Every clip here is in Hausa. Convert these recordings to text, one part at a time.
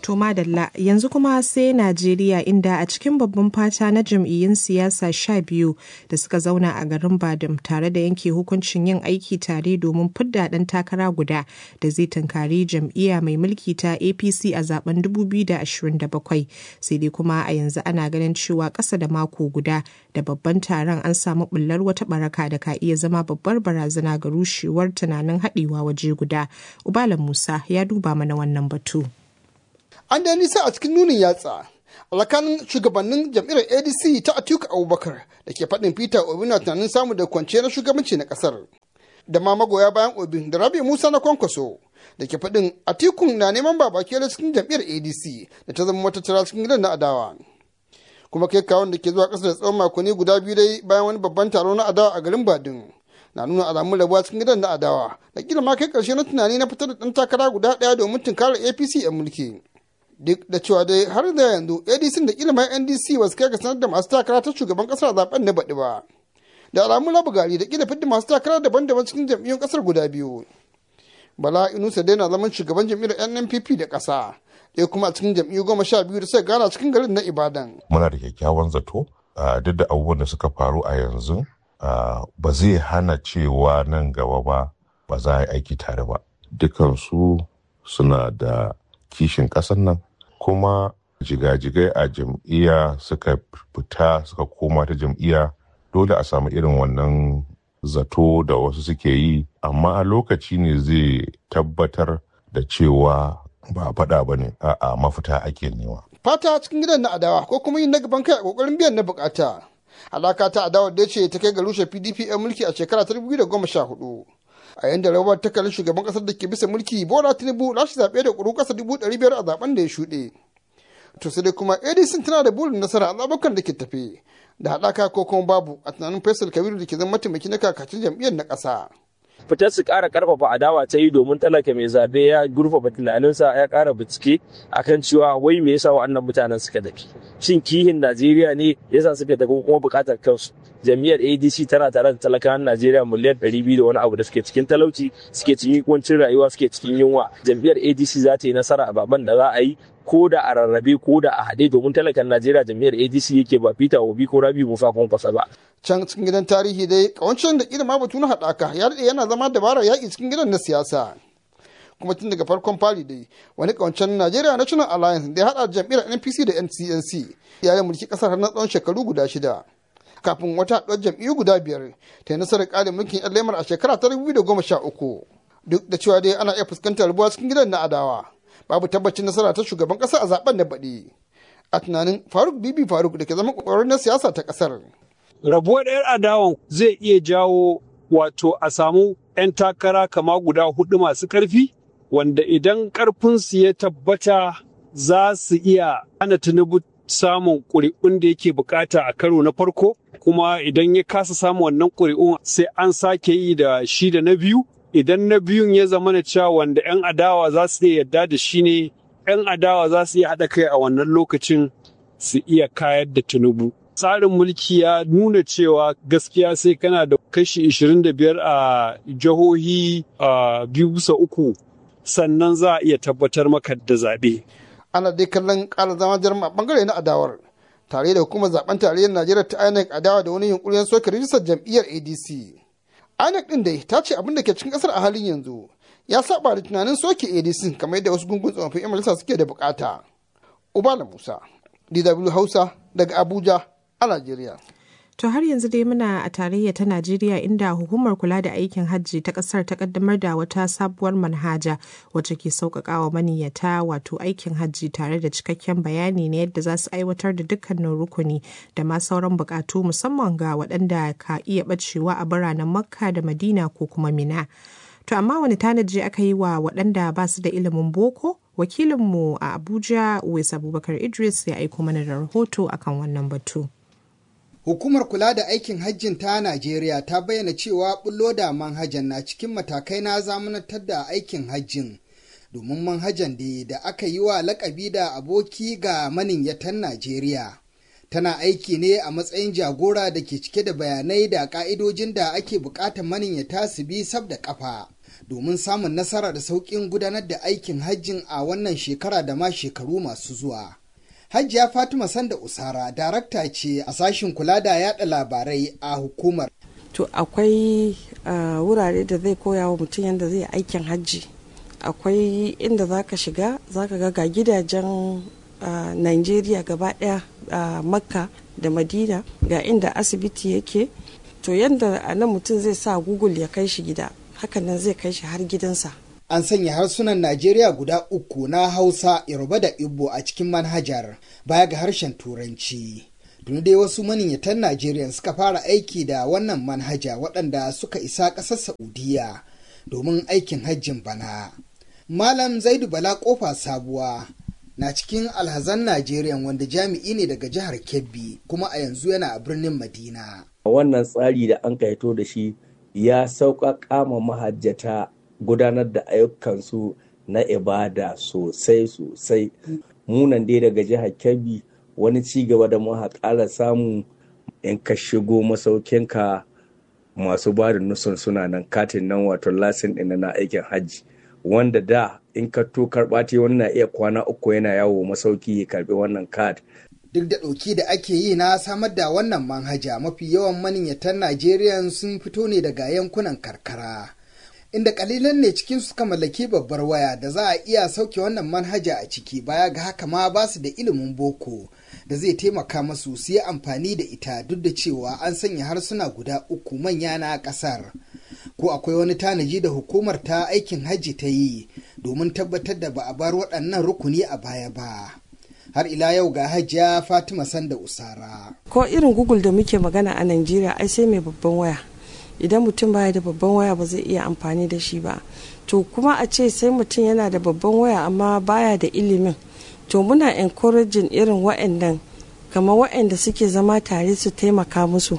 To madalla yanzu kuma sai Najeriya inda a cikin babban fata na jam'iyyun siyasa sha biyu da suka zauna a garin Badum tare da yanke hukuncin yin aiki tare domin fidda ɗan takara guda da zai tunkari jam'iyya mai mulki ta APC a zaben 2027 sai dai kuma a yanzu ana ganin cewa ƙasa da mako guda da babban taron an samu bullar wata baraka da ka iya zama babbar barazana ga rushewar tunanin haɗewa waje guda. Ubala Musa ya duba mana wannan batu. an da nisa a cikin nunin yatsa alakanin shugabannin jam'iyyar adc ta atiku abubakar da ke faɗin peter obi na tunanin samu da kwanciyar shugabanci na ƙasar da ma magoya bayan obi da rabi musa na kwankwaso da ke faɗin atikun na neman babakela cikin jam'iyyar adc da ta zama matattara cikin gidan na adawa kuma kai kawon da ke zuwa ƙasa da tsawon makonni guda biyu dai bayan wani babban taro na adawa a garin badin na nuna alamun rabuwa cikin gidan na adawa da kila ma kai ƙarshe na tunani na fitar da ɗan takara guda ɗaya domin tunkarar apc 'yan mulki duk da cewa dai har da yanzu adc da ilimin ndc ba su kai ga sanar da masu takara ta shugaban kasar zaben na baɗi ba da alamun labu gari da kila fidda masu takara daban-daban cikin jam'iyyun kasar guda biyu bala inusa dai na zaman shugaban jam'iyyar nnpp da ƙasa ɗaya kuma a cikin jam'iyyu goma sha biyu da suka gana cikin garin na ibadan muna da kyakkyawan zato duk da abubuwan da suka faru a yanzu ba zai hana cewa nan gaba ba ba za a yi aiki tare ba dukansu suna da kishin ƙasar nan kuma jigajigai a jam'iyya suka fita suka koma ta jam'iyya dole a samu irin wannan zato da wasu suke yi amma a lokaci ne zai tabbatar da cewa ba a faɗa ba ne a mafita ake nema. fata cikin gidan na adawa ko kuma yin na gaban kai a kokarin biyan na bukata alaka ta adawa da ce ta kai ga rushe pdp 'yan mulki a shekara ta 2014 a yanda rawar ta kalli shugaban kasar da ke bisa mulki bola tinubu lashe zaɓe da ƙuru ƙasa dubu ɗari biyar a zaben da ya shuɗe to sai dai kuma adc tana da burin nasara a zaɓukan da ke tafe da haɗaka ko kuma babu a tunanin faisal kabiru da ke zama mataimaki na kakacin jam'iyyar na ƙasa. fitar su ƙara ƙarfafa adawa ta yi domin talaka mai zabe ya gurfafa tunaninsa ya ƙara bincike akan cewa wai me yasa wa'annan mutanen suka tafi shin kihin najeriya ne yasa suka tafi kuma buƙatar kansu jam'iyyar adc tana tare da talakawan najeriya miliyan ɗari biyu da wani abu da suke cikin talauci suke cikin kuncin rayuwa suke cikin yunwa jam'iyyar adc za ta yi nasara a baban da za a yi ko da a rarrabe ko da a haɗe domin talakan najeriya jam'iyyar adc yake ba peter obi ko rabi musa kwankwasa ba can cikin gidan tarihi dai kawancin da ilima batu na haɗaka ya daɗe yana zama dabarar yaƙi cikin gidan na siyasa kuma tun daga farkon fari dai wani kawancin Najeriya National Alliance da ya haɗa jam'iyyar NPC da NCNC ya yi mulki ƙasar har na tsawon shekaru guda shida. Kafin wata haɗuwar jam'iyyu guda biyar ta yi nasarar ƙarin mulkin 'yan lemar a shekara ta dubu da goma sha uku. Duk da cewa dai ana iya fuskantar rubuwa cikin gidan na adawa. Babu tabbacin nasara ta shugaban ƙasa a zaben da baɗi. A tunanin Faruk Bibi Faruk da ke zama ƙwararren na siyasa ta ƙasar. Rabuwar 'yar adawan zai iya jawo wato a samu 'yan takara kama guda hudu masu ƙarfi wanda idan ƙarfinsu ya tabbata za su iya hana tinubu samun ƙuri'un da yake bukata a karo na farko kuma idan ya kasa samun wannan ƙuri'un sai an sake yi da shi da na biyu idan na biyun ya zama na cewa wanda 'yan adawa za su iya yarda da shi ne 'yan adawa za su iya haɗa kai a wannan lokacin su iya kayar da tinubu tsarin mulki ya nuna cewa gaskiya sai kana da kashi 25 a jihohi biyu bisa uku sannan za a iya tabbatar maka da zaɓe. Ana dai kallon ƙara zama jarma a ɓangare na adawar tare da hukumar zaben tarayyar Najeriya ta INEC adawa da wani yunkurin soke rijistar jam'iyyar ADC. INEC ɗin dai ta ce abin da ke cikin ƙasar a halin yanzu ya saba da tunanin soke ADC kamar yadda wasu gungun tsofaffin 'yan majalisa suke da bukata. Ubala Musa, DW Hausa daga Abuja, a Najeriya. To har yanzu dai muna a tarayya ta Najeriya inda hukumar kula da aikin hajji ta kasar ta kaddamar da wata sabuwar manhaja wacce ke sauƙaƙa wa maniyyata wato aikin hajji tare da cikakken bayani na yadda za su aiwatar da dukkanin rukuni da ma sauran buƙatu musamman ga waɗanda ka iya ɓacewa a biranen Makka da Madina ko kuma Mina. To amma wani tanaji aka yi wa waɗanda ba su da ilimin boko? Wakilinmu a Abuja, Uwais Abubakar Idris ya aiko mana da rahoto akan wannan batu. Hukumar kula da aikin hajjin ta Najeriya ta bayyana cewa bullo da manhajan na cikin matakai na zamanantar da aikin hajjin. Domin manhajan da da aka yi wa lakabi da aboki ga maniyyatan Najeriya. Tana aiki ne a matsayin jagora da ke cike da bayanai da ka'idojin da ake bukatar maniyyata su bi sab da kafa. domin samun nasara da sauƙin gudanar da aikin hajjin a wannan shekara da ma shekaru masu zuwa. Hajiya Fatima Sanda Usara darakta ce a sashin kula da yada labarai a hukumar. To akwai uh, wurare da zai koya wa mutum yadda zai aikin hajji. Akwai inda za ka shiga za ka ga gidajen uh, Nigeria gaba ɗaya a uh, Makka da Madina ga inda asibiti yake. To yadda a nan mutum zai sa Google ya kai shi gida, hakan nan zai kai shi har gidansa. An sanya harsunan Najeriya guda uku na Hausa, Yoruba da Igbo a cikin manhajar baya ga harshen Turanci. Tuni dai wasu maniyyatan Najeriya suka fara aiki da wannan manhaja waɗanda suka isa ƙasar Saudiya domin aikin hajjin bana. Malam Zaidu Bala Kofa Sabuwa na cikin alhazan Najeriya wanda jami'i ne daga jihar Kebbi kuma a yanzu yana a birnin Madina. Wannan tsari da an kaito da shi ya sauƙaƙa ma mahajjata gudanar da ayyukansu na ibada sosai sosai munan dai daga jihar kebbi wani ci gaba da muka ƙara samu in ka shigo masaukinka masu ba da nusun suna nan katin nan wato lasin ɗin na aikin hajji wanda da in ka to karɓa wani na iya kwana uku yana yawo masauki ya karɓi wannan kat duk da ɗauki da ake yi na samar da wannan manhaja mafi yawan maniyyatan najeriya sun fito ne daga yankunan karkara inda kalilan ne cikin suka mallaki babbar waya da za a iya sauke wannan manhaja a ciki baya ga haka ma ba su da ilimin boko da zai taimaka masu su yi amfani da ita duk da cewa an sanya harsuna guda uku manya na kasar ko akwai wani tanaji da hukumar ta aikin hajji ta yi domin tabbatar da ba a bar waɗannan rukuni a baya ba har ila yau ga hajiya fatima sanda usara ko irin google da muke magana a najeriya ai sai mai babban waya idan mutum baya da babban waya ba zai iya amfani da shi ba to kuma a ce sai mutum yana da babban waya amma baya da ilimin to muna encouraging irin wa'annan kamar wa'anda suke zama tare su taimaka musu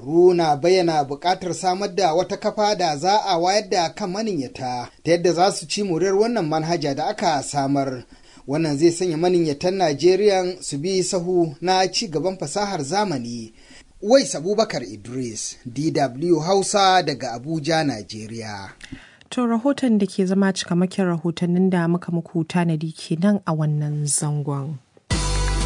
na bayyana buƙatar samar da wata kafa da za a wayar da kan maniyyata ta yadda za su ci muryar wannan manhaja da aka samar wannan zai sanya maniyyatan najeriya su bi sahu na ci gaban fasahar zamani Wais Abubakar Idris, DW Hausa daga Abuja, Najeriya. To rahoton da ke zama cikamakin rahotannin da muka muku tanadi kenan a wannan zangon.